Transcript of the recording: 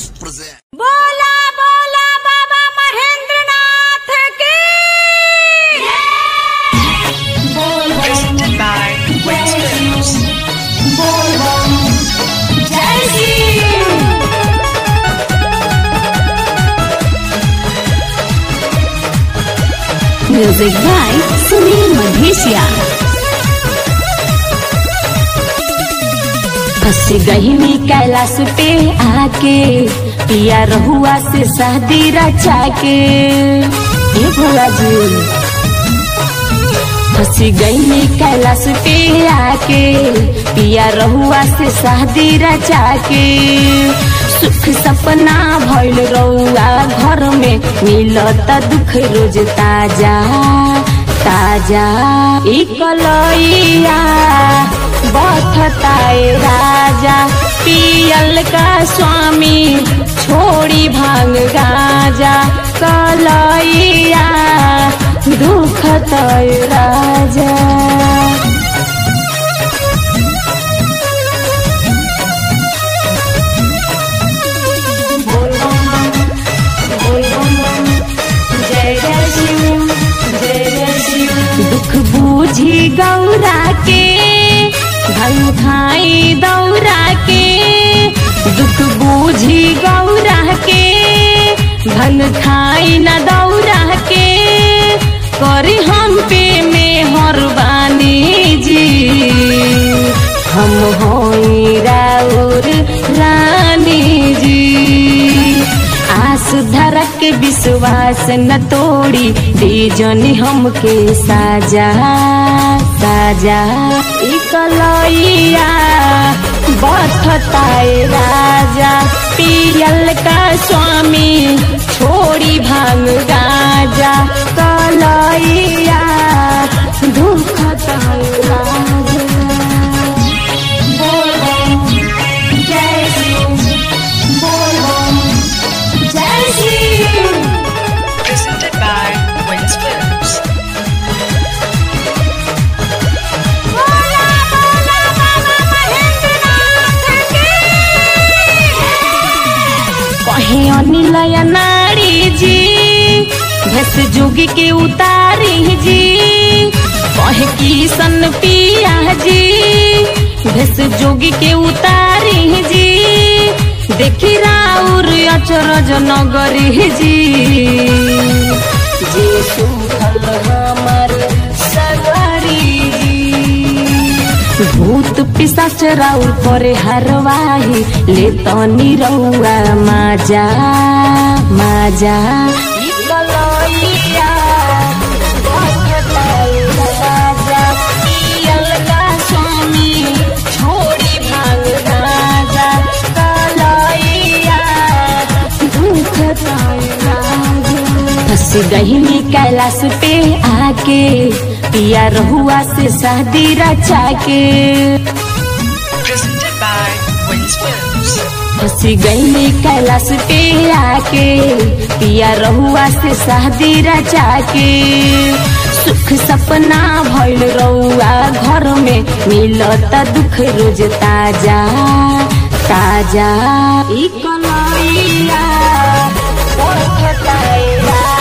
present. बोला बोला बाबा महेंद्रनाथ की Presented by Winston's. जय श्री म्यूजिक बाय सुनील मधेशिया फंस गई मी कैलाश पे आके पिया रहुआ से शादी रचा के ए भोला जी फंसी गई मी कैलाश पे आके पिया रहुआ से शादी रचा के सुख सपना भइल रहुआ घर में मिलत दुख रोज ताजा ताजा ई कलैया बथताए राजा पियल का स्वामी छोड़ी भांग गाजा कलैया दुख तय राजा जय जय शिव जय जय शिव दुख बूझी गौरा के धन खाई दौरा के दुख बूझी गौरा के धन खाई न दौरा के करी हम पे में हरबानी जी हम होई राउर रानी जी आस धरक के विश्वास न तोड़ी दीजनी हमके साजा साजा ई कलैया बथताए राजा पियल का स्वामी छोड़ी भांग गाजा कलैया दुखताए राजा बोल बम, जय शिव बोल बम, जय शिव Presented by Winston's. बोला बोला बाबा महेंद्रनाथ की कहे अनिलय नारी जी भस जोगी के उतारी जी कहे किशन पिया जी भस जोगी के उतारी जी देखी राउर अचरज नगरी जी जे सुखल हमर सगरी जी भूत पिसाच राउर करे हरवाही ले तनी रउआ माजा माजा ई कलैया बहताई राजा, पियल का स्वामी, छोड़ी भांग राजा, कलैया दुखताई राजा। फंस गई मी कैलाश पे आके पिया रहुआ से शादी रचा के Presented by Winston's. फंस गई मी कैलाश पे आके पिया रहुआ से शादी रचा के सुख सपना भइल रहुआ घर में मिलत दुख रोज ताजा ताजा ई कलैया बहताए राजा